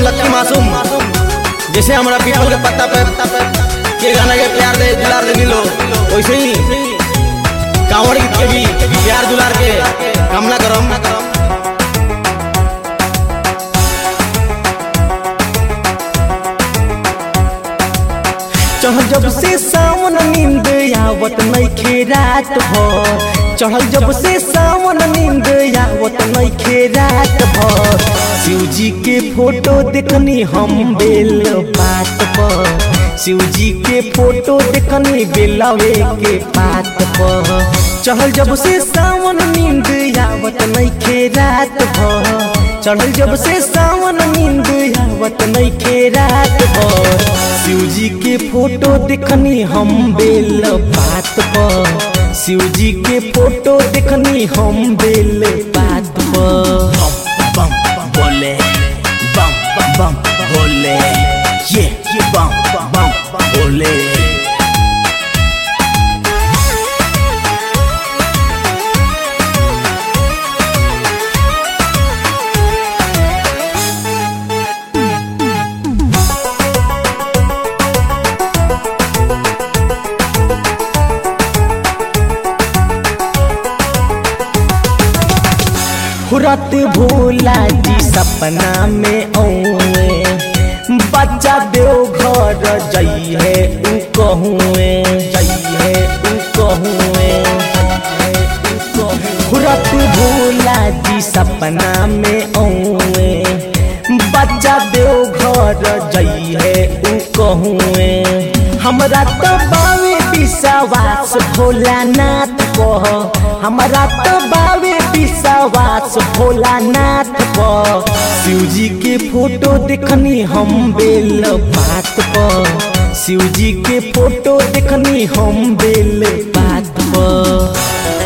Lucky मासूम जैसे हमारा पीपल के पत्ता पे के गाना के प्यार दे दुलार दे मिलो वैसे ही कांवड़ गीत के भी प्यार दुलार के कामना करम चढ़ल जब से सावन नींद आवत नइखे रात भर चढ़ल जब से सावन नींद आवत नइखे रात भर शिव जी के फोटो देखनी हम बेल पात पर शिव जी के फोटो देखनी बेलवे के पात पर चढ़ल जब से सावन नींद आवत नइखे रात भर चढ़ल जब से सावन नींद आवत नइखे रात भर शिव जी के फोटो देखनी हम बेल पात पर शिव जी के फोटो देखनी हम बेल पात पर बम बोले बम बम बोले ये ये बम बम बोले हुरत भोला जी सपना में औए बच्चा देव घर जइहे उ कहुए जइहे उ कहुए हुरत भोला जी सपना में औए बच्चा देव घर जइहे उ कहुए हमरा तो बावे विश्वास भोलानाथ कह हमरा तो बावे विश्वास भोलानाथ पर शिव जी के फोटो देखनी हम बेल पात पर शिव जी के फोटो देखनी हम बेल पात पर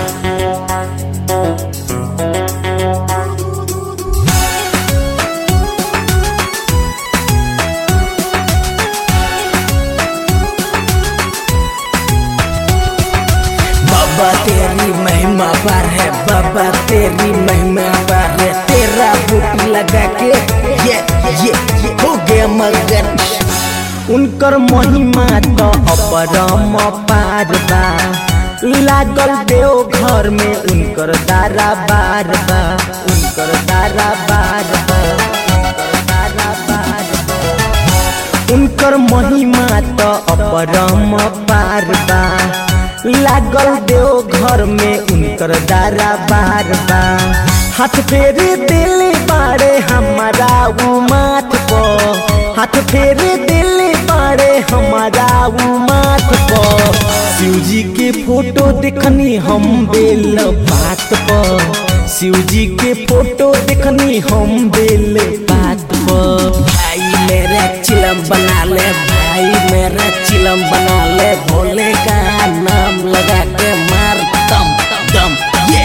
बाबा तेरी महिमा पर है बाबा तेरी महिमा पर है तेरा बूटी लगा के ये ये ये हो गया मगन उनकर महिमा तो अपरम पार बा लागल देव घर में उनकर दारा बार बा उनकर दारा बार बा उनकर दारा बार बा। उनकर महिमा तो अपरम पार बा लागल देव घर में उनकर दारा बार बा हाथ फेरे दिल बाड़े हमारा उ माथ पर हाथ फेरे दिल बाड़े हमारा उ माथ पर शिव जी के फोटो देखनी हम बेल पात पर शिव जी के फोटो देखनी हम बेल पात पर भाई मेरा चिलम बना ले भाई मेरा चिलम बना ले भोले का नाम लगा के मार दम दम ये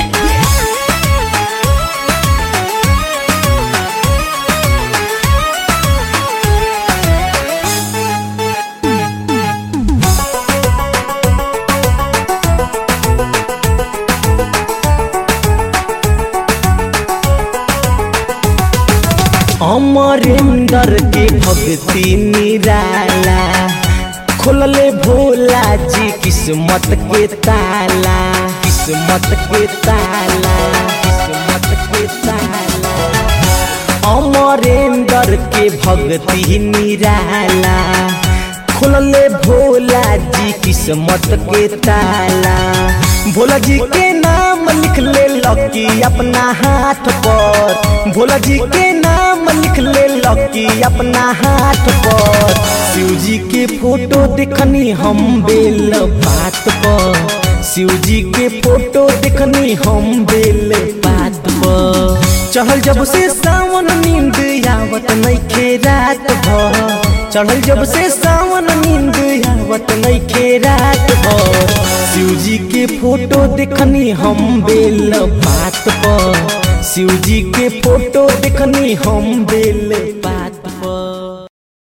अमरेंद्र के भक्ति निराला खोलले भोला जी किस्मत के ताला किस्मत के ताला किस्मत के ताला अमरेंद्र के भक्ति निराला खोलले भोला जी किस्मत के ताला भोला जी के नाम लिख ले लकी अपना हाथ पर भोला जी के नाम लिख ले लकी अपना हाथ पर शिव जी के फोटो देखनी हम बेल पात पर शिव जी के फोटो देखनी हम बेल पात पर चढ़ल जब से सावन नींद आवत नइखे रात भर चढ़ल जब से सावन नींद आवत नइखे रात भर शिव जी के फोटो देखनी हम बेल पात पर शिव जी के फोटो देखनी हम बेल